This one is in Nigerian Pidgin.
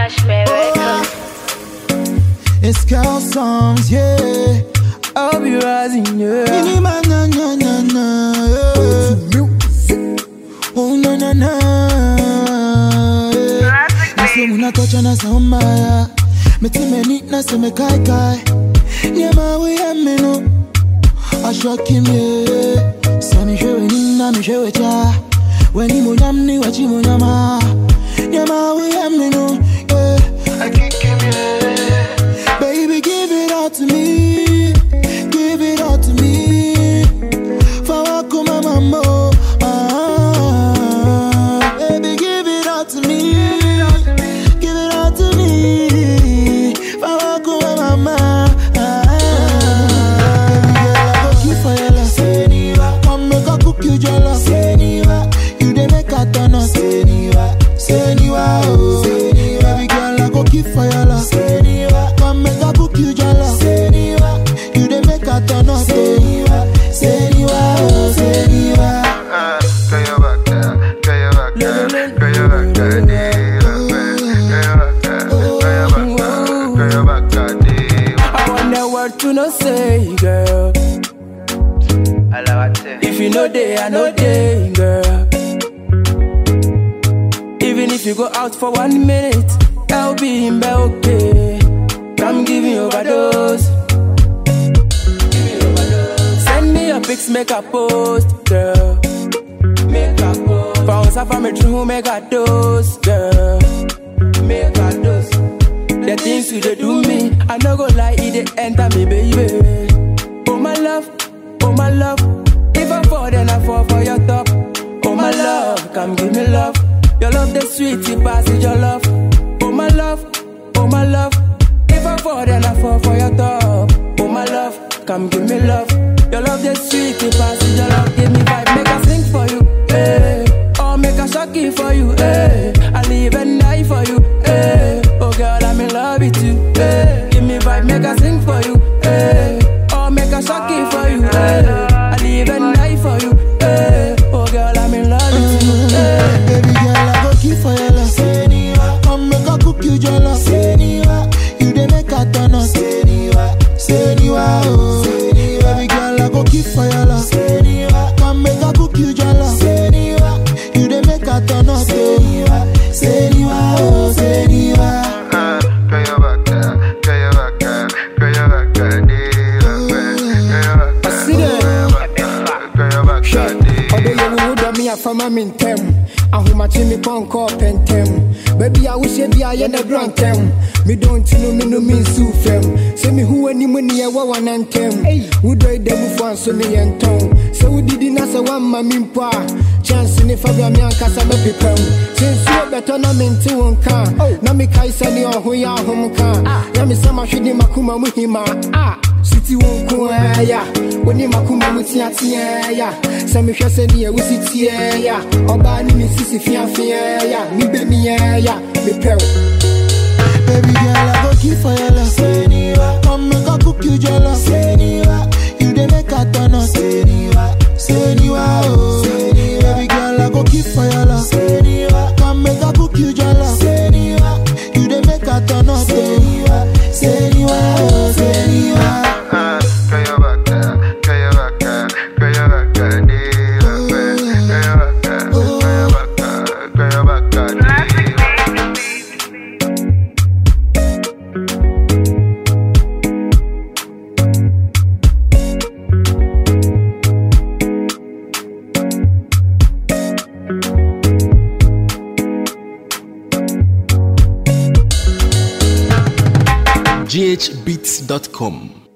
Cashmere Records. It's girl songs, yeah. I'll be rising, yeah. Mini man, na na na na. yeah. Oh na na na. yeah. Me say muna touch na sa umaya. Me ti me ni na se me kai kai. Nyama we ya me no. Ashoki me. Sa mi shewe ni na mi shewe cha. Weni mo nyam ni wachi mo nyama. Nyama we ya me no. Yeah. Akiki me. Baby, give it all to me. Give it all to me. Fawako mama. Ah, baby, give it all to me. Give it all to me. Fawako mama. Ah, baby, girl, I go kill for your love. Seniwa, come make I cook you jollof. Seniwa, you dey make I turn up. Seniwa, Seniwa, oh. Seniwa, baby girl, I go kill for your love. Seniwa, come make I cook you jollof. Seniwa, you dey make I turn up. Seniwa, Seniwa, oh. Seniwa. I want that word to no say, girl. If you know day, I know day, girl. Even if you go out for one minute, I'll be in bed, okay. Come give me overdose. Send me your pics, make a post, girl. Make a post. Bounce off of me true, make a dose, girl. Make a dose. The things you dey do me, I no go lie, it dey enter me, baby. Oh my love, oh my love. If I fall, then I fall for your top. Oh my love, come give me love. Your love the sweet, it passes your love. Oh my love, oh my love. If I fall, then I fall for your top. Oh my love, come give me love. Your love the sweet, it passes your love. Give me vibe, make I sing for you, hey. Or make a shocky for you, hey. I live and die for you, hey. Oh girl, I'm in love with you, hey. Give me vibe, make I sing for you, hey. Or make a shocky for you, hey. I live and die for you, hey. Oh girl, I'm in love with you, hey. Baby girl, I go kill for your love. Seniwa, come make I cook you jollof. Seniwa, you dey make I turn up. Seniwa, Seniwa, oh. Seniwa, baby girl, I go kill for your love. Seniwa, come make I cook you jollof. Seniwa, you dey make I turn up. Seniwa, Seniwa, oh. Seniwa. ɔdɔ yɛ wo wo dɔ me afama me ntɛm ahomakye me pɔnkɔ pɛntɛm baabi a wohyɛ bi a yɛ na dura ntɛm medɔ nti no me no me nsiw fam sɛ mehu w'anim ne ɛwɔ wana ntɛm wodɔ da mufoɔ anso meyɛ ntɔn sɛ wodidi na sɛ woamma me mpo a chance ne fa bra me ankasa bɛpepam sɛ nsuo bɛtɔ na mente wo nka na mekae sɛ ne ɔho yɛ ahom ka na mesɛ mahwede makoma mu hima a siti wo nko ara ya woni makoma mu teateɛ ya sɛ mehwɛ sɛ neɛ wosi teɛ ya ɔbaa ne ne sisi feafeɛ ya mebɛmiɛ ya mepɛ wo Baby girl, I go kill for your love. Seniwa, come make I cook you jollof. Seniwa, you dey make I turn up. Seniwa, Seniwa, oh. Seniwa, baby girl, I go kill for your love. Seniwa, come make I cook you jollof. Seniwa, you dey make I turn up. Seniwa, Seniwa, oh. Seniwa. ghbeats.com